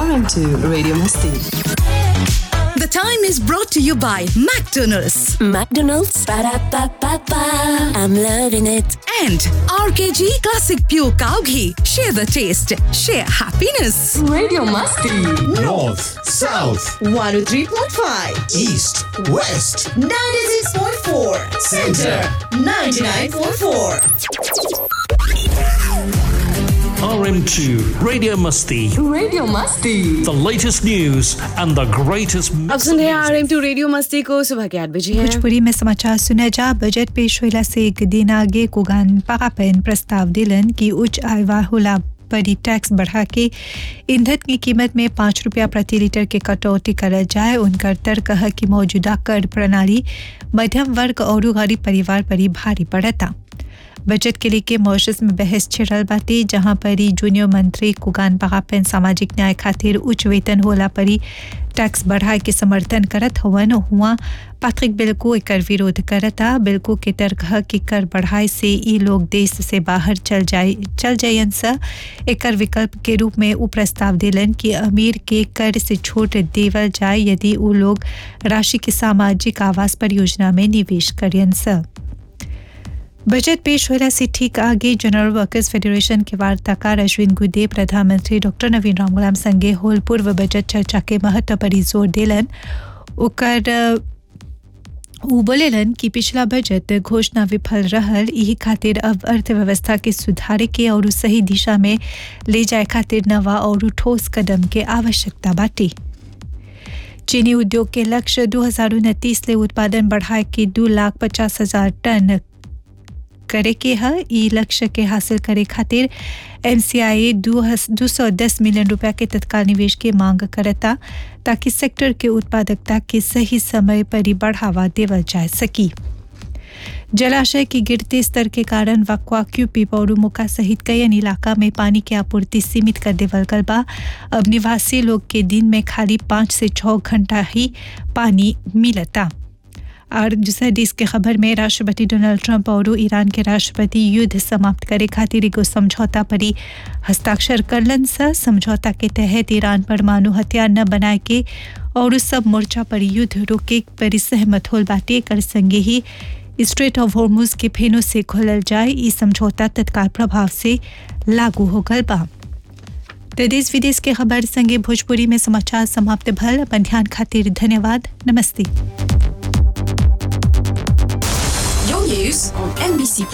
RM2 Radio Masti. The time is brought to you by McDonald's McDonald's. Ba-da-ba-ba-ba. I'm loving it. and RKG Classic Pure Cow Ghee. Share the taste, share happiness. Radio Masti. North, South, 103.5, East, West, 96.4, Center. 99.4. RM2 Radio Musty. Radio Masti. The latest news and the greatest अब सुन रहे हैं R M two radio Masti को सुबह के आठ बजे है भोजपुरी में समाचार सुना जा बजट पेश होला से एक दिन आगे कुगान पाकापेन प्रस्ताव दिलन कि उच्च आय होला बड़ी टैक्स बढ़ा के ईंधन की कीमत में पाँच रुपया प्रति लीटर के कटौती करल जाए उनकर तर्क है कि मौजूदा कर प्रणाली मध्यम वर्ग और गरीब परिवार पर ही भारी पड़ता बजट के लेके मॉरिशस में बहस छिड़ल बाटे जहां पर ही जूनियर मंत्री कुगान बहापन सामाजिक न्याय खातिर उच्च वेतन होला परी टैक्स बढ़ाए के समर्थन करत हवन हुआ पैट्रिक बिल को एकर विरोध करता बिल को के तर्क है कि कर बढ़ाए से ई लोग देश से बाहर चल जाए चल जायन सा एकर विकल्प के रूप में उ प्रस्ताव दिलन कि अमीर के कर से छूट देवल जाए यदि उ लोग राशि के सामाजिक आवास परियोजना में निवेश करियन सा बजट पेश होला से ठीक आगे जनरल वर्कर्स फेडरेशन के वार्ताकार अश्विन गुदे प्रधानमंत्री डॉक्टर नवीन रामगुलाम संगे होल पूर्व बजट चर्चा के महत्व पर ही जोर दिलन ओकर अ, उ बोलेलन कि पिछला बजट घोषणा विफल रहल यही खातिर अब अर्थव्यवस्था के सुधारे के और सही दिशा में ले जाए खातिर नवा और ठोस कदम के आवश्यकता बाटी चीनी उद्योग के लक्ष्य दो हजार उनतीस ले उत्पादन बढ़ाए के दो लाख पचास हजार टन करे के है ई लक्ष्य के हासिल करे खातिर एमसीआई दो सौ दस मिलियन रुपया के तत्काल निवेश की मांग करता ताकि सेक्टर के उत्पादकता के सही समय पर ही बढ़ावा देवल जा सकी जलाशय के गिरते स्तर के कारण वक्वा क्यूपी पौरुमुका सहित कई अन्य इलाका में पानी की आपूर्ति सीमित कर देवल गल बा अब निवासी लोग के दिन में खाली पाँच से छः घंटा ही पानी मिलता और दूसरा देश के खबर में राष्ट्रपति डोनाल्ड ट्रंप और ईरान के राष्ट्रपति युद्ध समाप्त करे खातिर एगो समझौता पर ही हस्ताक्षर करलन सा समझौता के तहत ईरान परमाणु हथियार न बनाए के और सब मोर्चा पर युद्ध रोके पर ही सहमत होल बाटे कर संगे ही स्ट्रेट ऑफ हॉर्मुज के फेनों से खोलल जाए ई समझौता तत्काल प्रभाव से लागू हो गल बा तो देश विदेश के खबर संगे भोजपुरी में समाचार समाप्त भल अपन ध्यान खातिर धन्यवाद नमस्ते Your news on NBC